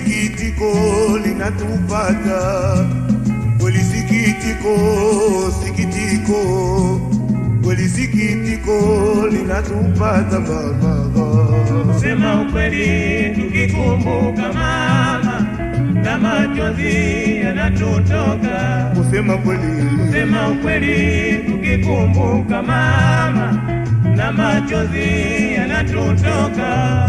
sikitiko linatupata kweli, sikitiko, sikitiko kweli, sikitiko linatupata mama. Sema ukweli tukikumbuka mama, na machozi yanatutoka. Kusema kweli, Sema ukweli tukikumbuka mama, na machozi yanatutoka.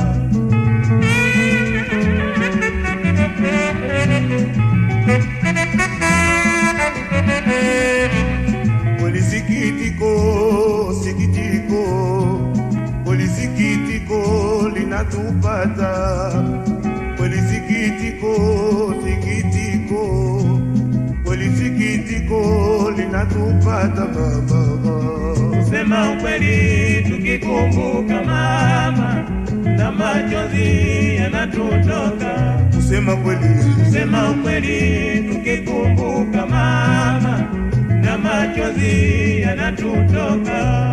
kweli, sikitiko, sikitiko kweli, sikitiko linatupata kweli, sikitiko, sikitiko kweli, sikitiko linatupata mama. Sema ukweli tukikumbuka mama, na machozi yanatutoka. Kusema kweli, Sema ukweli tukikumbuka mama, na machozi yanatutoka.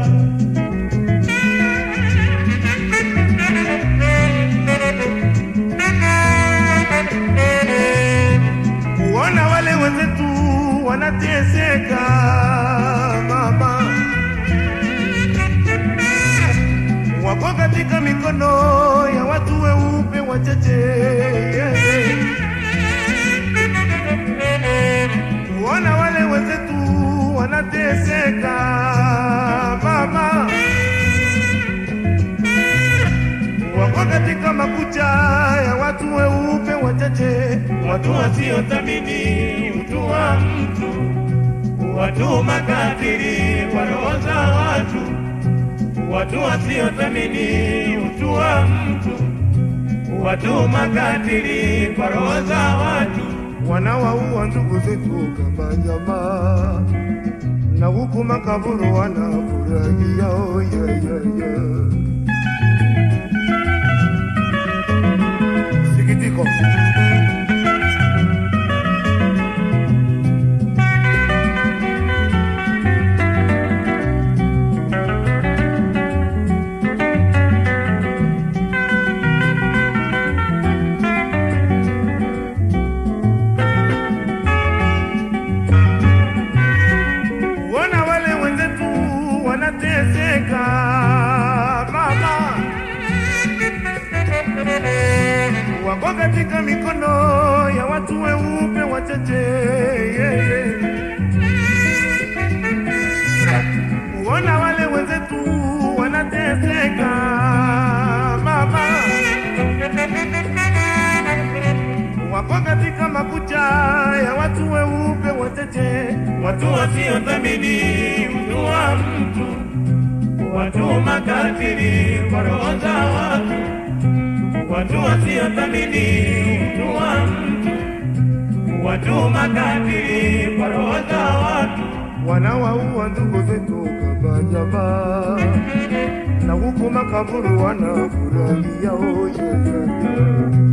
kuona wale wenzetu wanateseka mama, wako katika mikono ya watu weupe wachache. Kuona wale wenzetu wanateseka mama, wako katika makucha ya watu weupe wachache, Watu wasiothamini utu wa mtu, watu makatili kwa roho za watu, watu wasiothamini utu wa mtu, watu makatili kwa roho za watu. wanawaua ndugu zetu kama nyama, na huku makaburu wanafurahia oh, yeah, yeah, yeah. Sikitiko kuona wale wenzetu wanateseka mama, wako katika mikono ya watu weupe wachache yeah, yeah. kuona wale wenzetu wanateseka mama, wako katika makucha ya watu weupe wachache Watu wasiothamini utu wa mtu, watu makatili kwa roho za watu, watu wasiothamini utu wa mtu, watu makatili kwa roho za watu. wanawaua ndugu zetu kama nyama, na huku makaburu wanafurahia oh, yeah, yeah, yeah.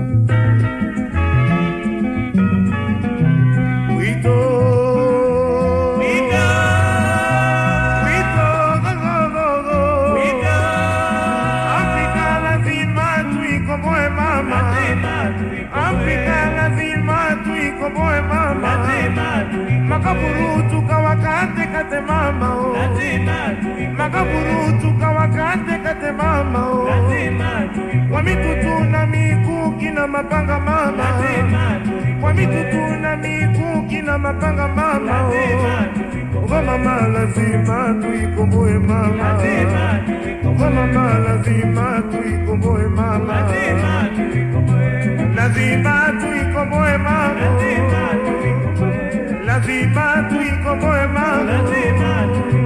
Wito, Wito, wito, go, go, go, go. wito, Afrika lazima tuikomboe mama, lazima tuikomboe, Afrika lazima tuikomboe mama, lazima tuikomboe, makaburu tukawakate kate mama oh. lazima tuikomboe, makaburu tukawakate kate mama oh. lazima tuikomboe, kwa mitutu na mikuki na mapanga mama lazima tuikomboe, kwa mitutu na mikuki na mapanga mama oh. lazima tuikomboe. Kwa mama lazima tuikomboe mama Lazima tuikomboe, Kwa mama lazima tuikomboe mama lazima tuikomboe, lazima tuikomboe mama lazima tuikomboe, lazima tuikomboe mama lazima tuikomboe.